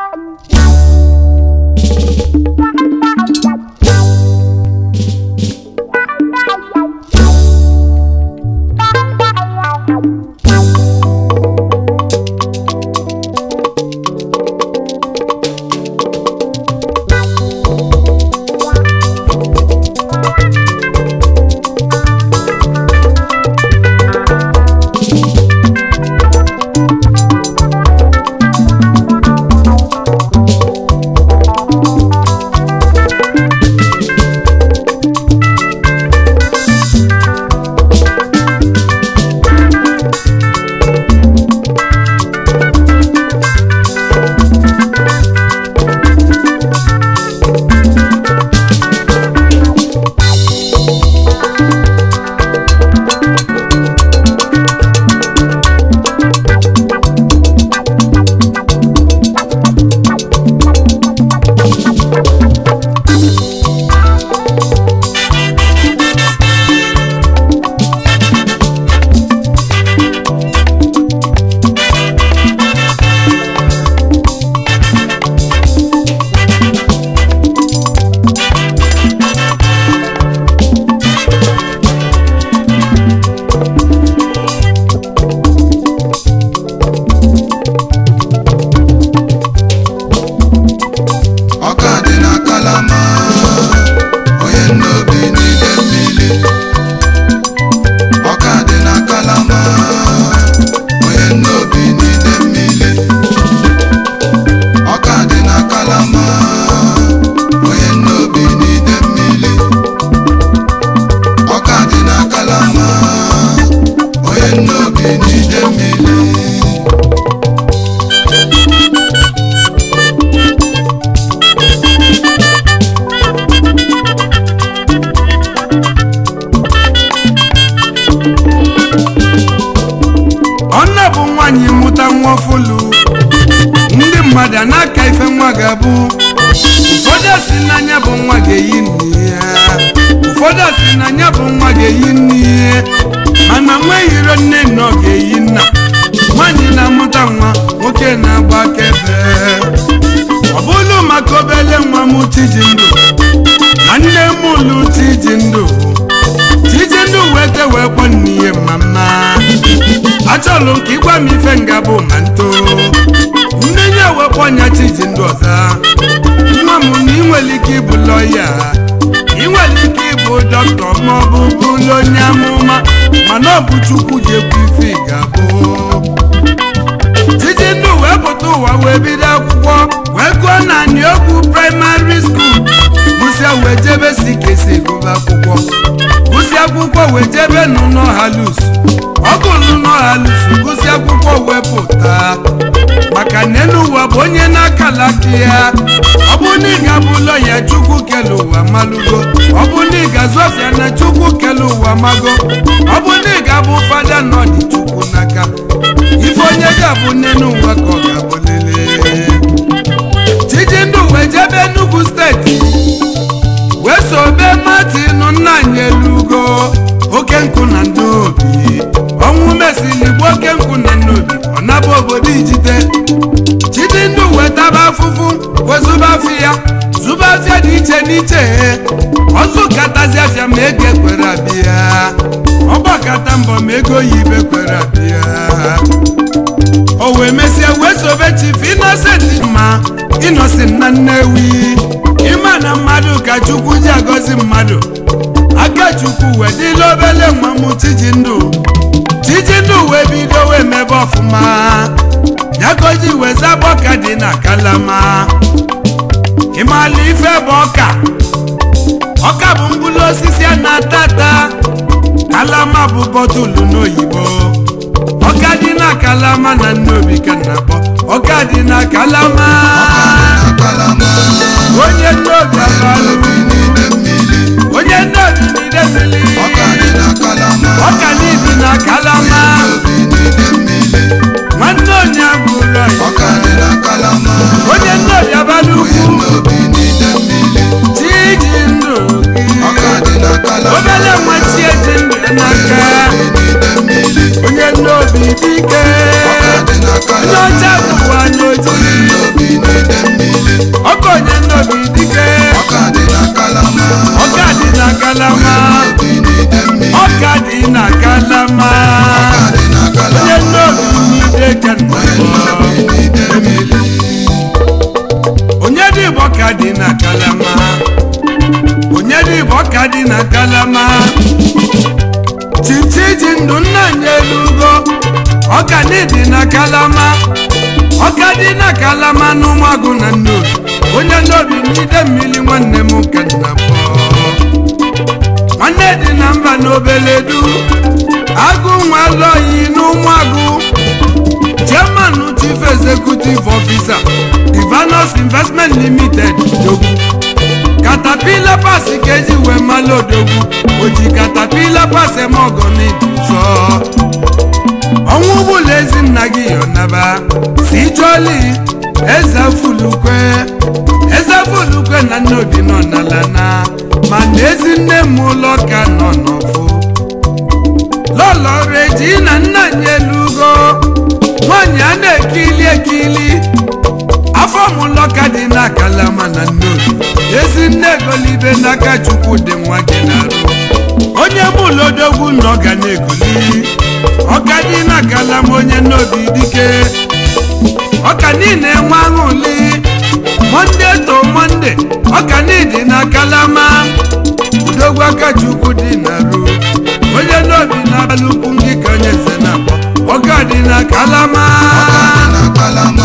ọka dị na kalama onye nnobi n'ide mmiri ọka dị na kalama onye nnobi n'ide mmiri ọka dị na kalama onye nnobi n'ide mmiri ọka dị na kalama onye nnobi n'ide mmiri ọnne bụ nwaanyị mụta nwa ọfụlụ ndị mmadụ a na-aka ife nwa ga-abụ ụfọdụ si n'anya bụ nwa ga-eyi nne ya ụfọdụ si n'anya bụ nwa ga-eyi nne ya mana nwa ehiro nne na ọ ga-eyi nna nwaanyị na-amụta nwa nwoke na-agba akaebe ọ bụrụ maka obele nwa m tiji ndụ na nne m ụlụ tiji ndụ tiji ndụ wete wee kpọ nne ya mama achọlụ ka ịgwa m ife nga bụ ma nto ndị nye wekpọ nya chiji ndụ ọza nwa m na ị nwere ike ịbụ lọya ị nwere ike ịbụ dọkịta ma ọ bụ bụrụ onye amụma mana ọ bụ chukwu ji ekwu ife ị ga-abụ tiji ndụ wee pụta ụwa wee bido akwụkwọ wee gụọ na okwu praịmarị skuul gụsịa wee jebe si ka esi egụba akwụkwọ gụsị akwụkwọ wee jebe n'ụlọ halus ọgụ n'ụlọ halus gụsị akwụkwọ wee pụta maka na elu ụwa bụ onye na-akala aka ya ọ bụ na ị ga-abụ lọya chukwu kele ụwa malụgo ọ bụ na ị ga-azụ ọfịa na chukwu kele ụwa mago ọ bụ na ị ga-abụ fada nọ dị chukwu n'aka ife onye ga-abụ n'elu ụwa ka ọ ga-abụ lelee chijindu wee jebe Enugu steeti wee sobe Martin nna anyị elugo oke nkụ na ndị obi ọnwụ mesili gbuo oke nkụ na ndị obi ọ naba obodo ijite chidindu wee taba afụfụ wee zụba afị ya zụba afịa dị iche n'iche ọzụ katazi afịa ma ego ekwere abịa ọgbakata mbọ ma ego oyibo ekwere abịa o wee mesie wee sobe chief innocent ma innocent na nnewi ịma na mmadụ ka chukwu ji agọzi mmadụ aka chukwu wee dịla obele nwa m chijindụ chijindụ wee bido wee mebe ọfụma yagoji wee zaba ọka dị na kalama ịmala ife bụ ọka ọka bụ mkpụrụ osisi a na-ata ata kalama bụ bọtụlụ n'oyibo ọka dị na kalama na nnobi ka na-akpọ ọka dị na kalama onye nnobi abalụ onye nnobi n'ide mmiri ọka n'ibi na kalama nwanne onye abụrọ ya onye nnobi abalị ugwu chiji ndụ gị obele nwa chie ji ndụ ya n'aka onye nnobi dike onye ọcha bụ anya ojii ọka dị na kalama chichi ji ndụ nna nye elugo ọka dị na kalama ọka dị na kalama n'ụmụagụ na nnobi onye nnobi n'ide mmiri nwanne m ka nna m nwanne dị na mba n'obeledu agụ nwa lọyi n'ụmụagụ chairman chief executive officer divanos investment limited dogwu katapila pasi keji wee mala odogwu oji katapila pasi eme ọgọ n'ịdụzọ ọnwụ bụla ezi nna gị yọnaba si joli eze fulukwe eze fulukwe na nnobi nọ n'ala na mana ezi nne m ụlọ ka nọ n'ọfụ lọlọ reji na nna nyelugo nwanyị a na-ekili ekili afọ mụlọ ka dị n'akala mana nnobi ezi nne egolibe n'aka chukwu dị nwa gị na-arụ onye mụlodogwu na ọ ga na-egoli ọka dị n'akala m onye nnobi dike ọka niile nwe aṅụli monde to monde ọka niile n'akala ma udogwu aka chukwu dị na-arụ onye nnobi na-abalị ukwu ndị ka onye nze na-akpọ ọka dị n'akala ma na kalama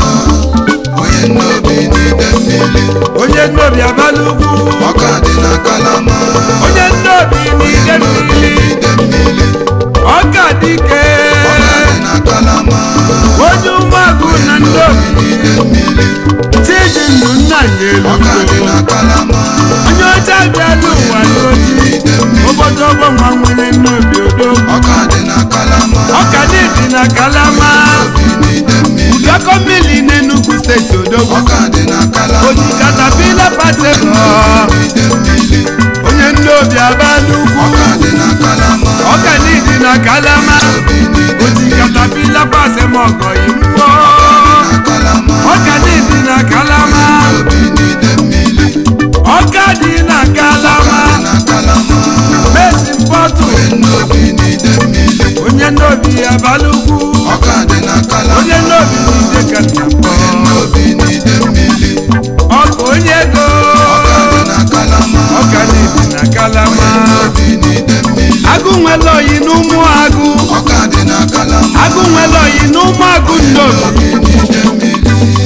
onye nnobi n'ide mmiri onye nnobi abalị ugwu ọka dị na kalama onye nnobi n'ide nnobi mmiri n'ide mmiri ọka dike ọka dị na kalama onye ụmụagụ na nnobi n'ide mmiri chiji ndụ nna nyelu ọka dị na kalama onye ọcha bịala ụwa n'oji n'ide mmiri obodo ọgbọnwa nwere nnobi odogwu ọka dị na kalama ọka dị na kalama nnobi n'ide mmiri ụdọkọ mmiri n'enugwu steeti odogwu ọka dị na kalama oji katapila patelo n'ide mmiri onye nnobi abalị ugwu ọka dị na kalama ọka dị na kalama nnobi n'ide oji katapila pasemọgọ imụọ na kalama ọka dị na kalama nnobi n'ide mmiri ọka dị na kalama na kalama mesi mpọtụ nnobi n'ide mmiri onye nnobi abalị ugwu ọka dị na kalama onye nnobi n'ide ka nna kpọ nnobi n'ide mmiri ọka onye ego ọka dị na kalama ọka dị na kalama nnobi n'ide mmiri agụ nwere oyi n'ụmụ agụ ọka dị na kalama agụ nwere oyi n'ụmụ agụ nnobi nnobi n'ide mmiri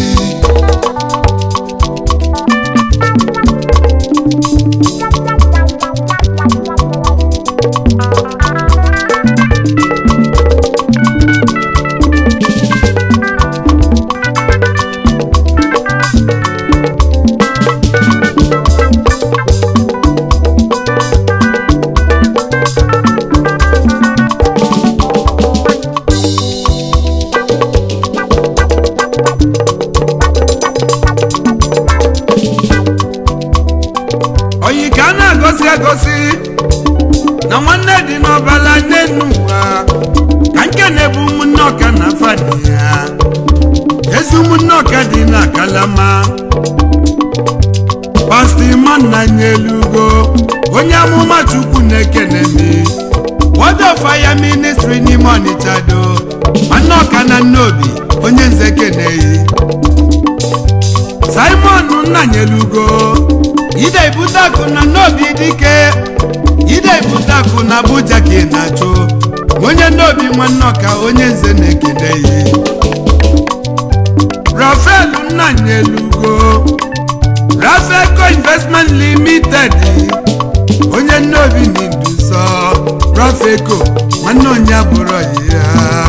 oyi ka a na-agosi agosi na nwanne dị n'ọbala n'enu ụwa ka nke na-ebu ụmụnne ọka na fadi ya ezi ụmụnne ọka dị na kalama pastọ iman na nyelugo onye amụma chukwu na-ekene mi word of fire ministry n'ime ọnịcha do nwanne ọka na nnobi onye nze keneyi simon nnanyelugo ide ibutakụ na n'obi dike ide ibutakụ na abuja ka ị na-achụ onye n'obi nwanne ọka onye nze na-ekene ya rafael nnanyelugo rafeco investment limited onye n'obi n'induso rafeco nwanne onye abụrụ ya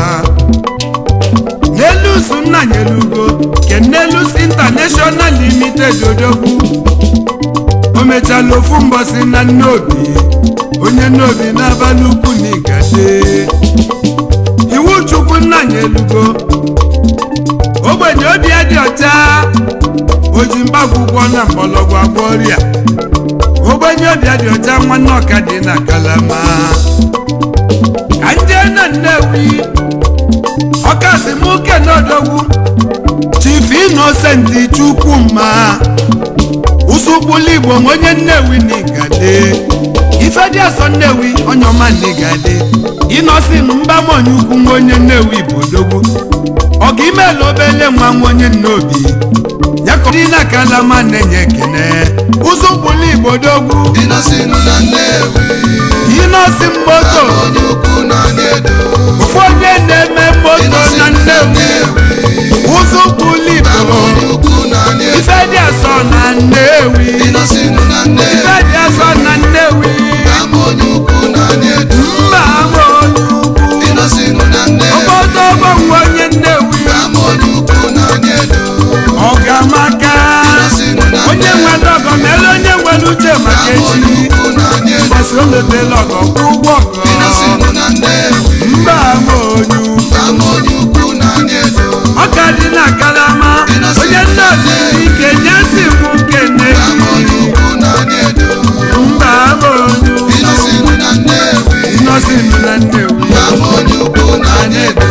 n'elus nnanyelugo ke n'elus international limited odogwu o mechala ofu mbọsị na nnobi onye nnobi n'abalị ukwu na igade iwu chukwu nnanyelugo ogbenye obi ya dị ọcha oji mgbagwụgwọ na mgbọlọgwụ agwọ ọrịa ogbenye obi ya dị ọcha nwanne ọka dị na kalama ka nje na nnewi ọkasị m uke n'odogwu chief innocent chukwuma usukwulu igbo onye nnewi n'igade ifedi asọ nnewi onye ọma n'igade inosin mbamonye ukwu nwa onye nnewi bụ odogwu ọga imela obele nwa nwa onye nnobi ya ka dị na kalama na-enye ekene ụzọ mkpụrụ igbo dogwu ịnọsinụ na nnewi ịnọsi moto onye ukwu na edo ụfọdụ na-eme moto na nnewi ụzọ mkpụrụ igbo onye ukwu na edo ife dị asọ na nnewi ịnọsinụ na nnewi ife dị asọ na nnewi ama onye ukwu na edo mba ama onye ukwu ịnọsinụ na nnewi obodo ọgbanwe onye nnewi ama onye ukwu na edo ọgamaka ịnọsinụ na onye nwere ọgọ mere onye nwere uche maka ama onye echi ukwu na edo mbọsị o letela ọgọ kwụ ụgwọ ọgọ ịnọsinụ na nnewi mba ama onye ukwu ama onye ukwu na edo ọka dị na kalama onye nna dị ike nye si mụ kene ama onye ukwu na edo mba ama onye ukwu ịnọsinụ na nnewi nọsi nụ na nnewi ama onye ukwu na edo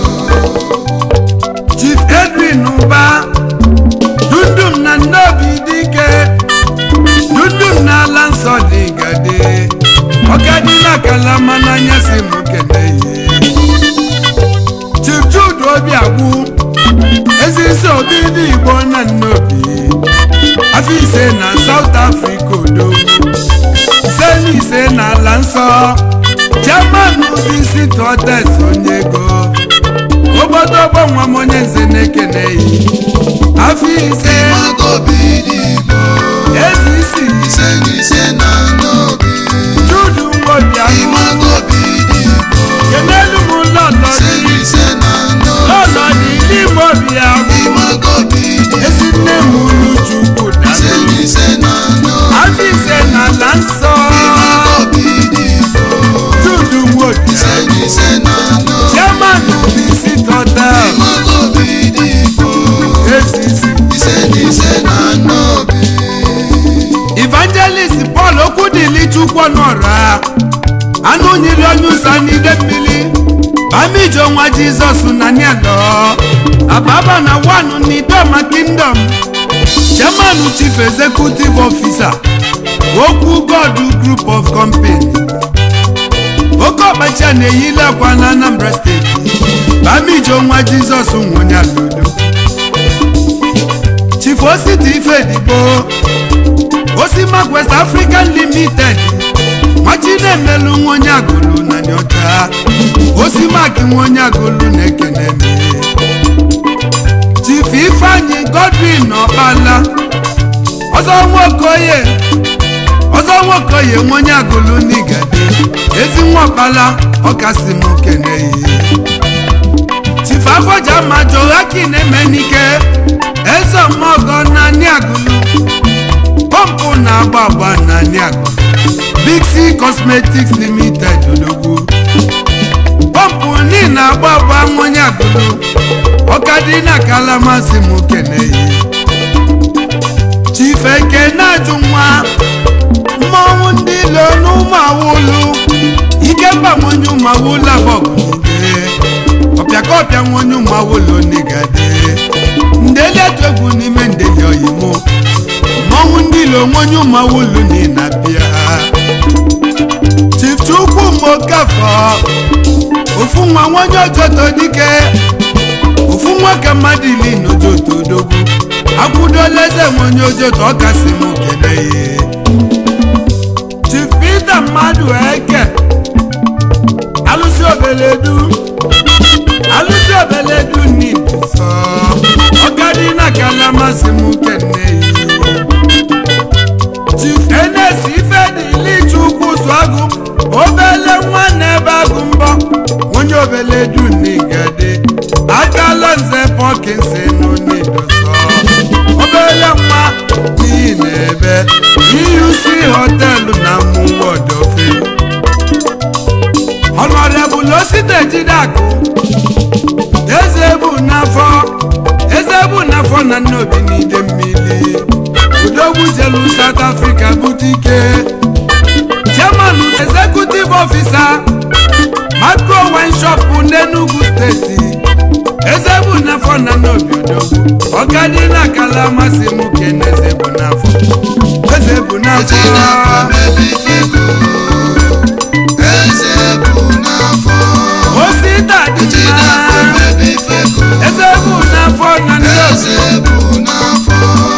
chief edwin ụba dundum na nnobi dike dundum na ala nsọ dị gade ọkadị na kalama n'anya si mụ kene ihe chief jude obi agwụ ezi isi obi dị igbo na nnobi afọ ise na south africa odo ise na ise na ala nsọ german isi tọtes onye ego obodo ọgbọ nwa m onye nze na-ekene yi afọ ise Magobi dị Igbo ezi isi ise na ise na n'obi judu nwobi ahụ Imagobi dị Igbo kenelu m lọlọ ise dị na ise na n'obi lọlọ dị n'ime obi ahụ Imagobi dị ezi nne m unu chukwu ise dalụ na ise na n'obi afọ ise na ala nsọ Imagobi dị Igbo judu nwobi ise na ise na n'obi german isi tọtel Imagobi dị Igbo ezi isi ise na ise na n'obi evangelist paul okwudili chukwu n'ọra anụ nyiri onye ụsa n'ide mmiri bamijo nwa jizọs na nialo ababa na wanu n'idoma kingdom chairman chief executive officer okwu god group of company oke ọkpacha na-eyili akwa na anambra steeti bamijo nwa jizọs nwonyaludo chief ositi ifedigbo osimak west african limited nwachinemelu nwa onye agụlụ na nyocha osimak nwa onye agụlụ na-ekene m chief ifeanyi godwin ọkpala ọzọ nwokoye ọzọ nwokoye nwa onye agụlụ n'igade ezi nwa ọkpala ọkasị m kene ihe chief afọja ma joakin emenike eze ọmọgọ na niagụlụ pọmpụ na-agba agba na niagụlụ big c cosmetics limited odogwu pọmpụ ni na-agba agba nwonye agụlụ ọkadị na kalamasị m keneyi chief eke na-ajụ nwa mmọnwụ ndị ilo n'ụmụ awụlụ ikemba nwonye ụmụ awụlụ abọgụnide ọpịakọpịa nwonye ụmụ awụlụ nigade ndeli atụ egwu n'ime ndeli oyimo mmọnwụ ndị ilo nwonye ụmụ awụlụ ni na bịa chief chukwu mokafọ ofu nwa nwonye ojoto dike ofu nwoke mmadụ ili n'ojoto odogwu akwụdola eze nwonye ojoto ọkasị m kelee chief peter mmadụ eke alụsị obeledu alụsị obeledu n'ibuso ọkadị na kalamasị m keneyi chief enes ifedili chukwu zụagụ obele nwa na-ebe agụ mbọ onye obeledu n'igade akala nze pọkinsin n'idoso obele nwa n'ihi na-ebe euc họtelụ na mụwodofe ọnọrebụl osite jidakụ eze bụ n'afọ eze bụ n'afọ na nnobi n'ide mmiri udogwu jelu south africa bute ike chairman executive officer macro wine shop n'enugu steeti eze bụ n'afọ na nnobi odogwu ọkadị na akala amasị m kene eze bụ n'afọ eze bụ eti n'afọ n'afọ mebi fego eze bụ n'afọ osita dị eti mma n'afọ mebi fego eze bụ n'afọ na nnobi eze bụ n'afọ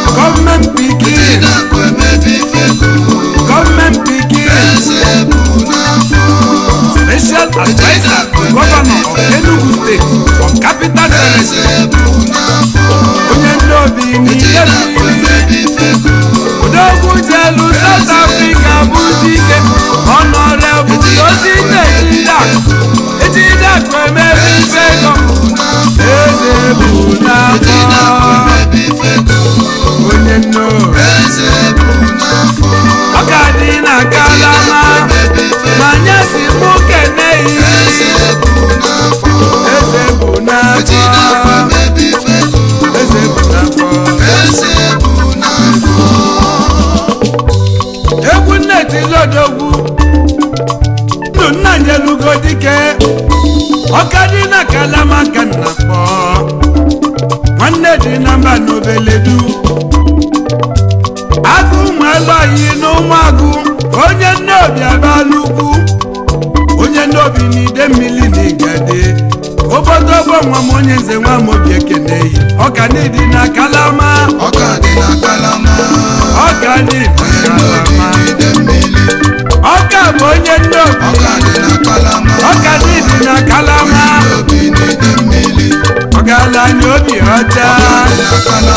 n'ide mmiri odogwu jelu South Africa bụ dike ọnọrebụ osi ejida ejida kụ emebe ife ego eze bụ n'afọ onye nno ọ ka dị na kalama ma nye si mụ keneyi eze bụ n'afọ eze bụ n'afọ egwu nneti lodogwu ndụ nna nyelugo dike ọka dị na kalama ka nna kpọ nwanne dị na mba n'obeledu agụ ụmụ alọghị na ụmụagụ onye nne obi abala ugwu onye nne obi n'ide mmiri na igade obodo bụ nwa m onye nze nwa m obi ekeneyi ọka n'ịdị na kalama ọka dị na kalama ọka dị na kalama ọka bụ onye nne obi ọka dị na kalama ọka n'ịdị na kalama obi n'ide mmiri ọgaranya obi ọcha dị na kalama